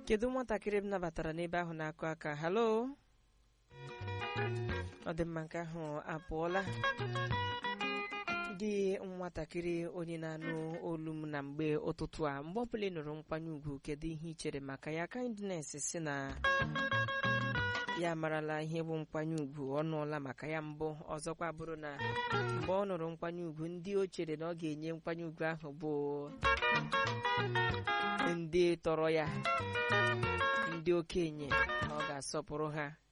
kedu nwatakịrị m nabatara n'ebe ahụ na-akụ aka halo ọ dị mma nke ahụ apụọla gị nwatakịrị onye na-anụ olu m na mgbe ụtụtụ a mgbe ọbụla ị nụrụ nkwanye ugwu kedu ihe ị chere maka ya kindness si na ya amarala ihe bụ nkwanye ugwu ọ nụọla maka ya mbụ ọzọkwa bụrụ na mgbe ọ nụrụ nkwanye ugwu ndị o chere na ọ ga-enye nkwanye ugwu ahụ bụ ndị tọrọ ya ndị okenye ọ ga-asọpụrụ ha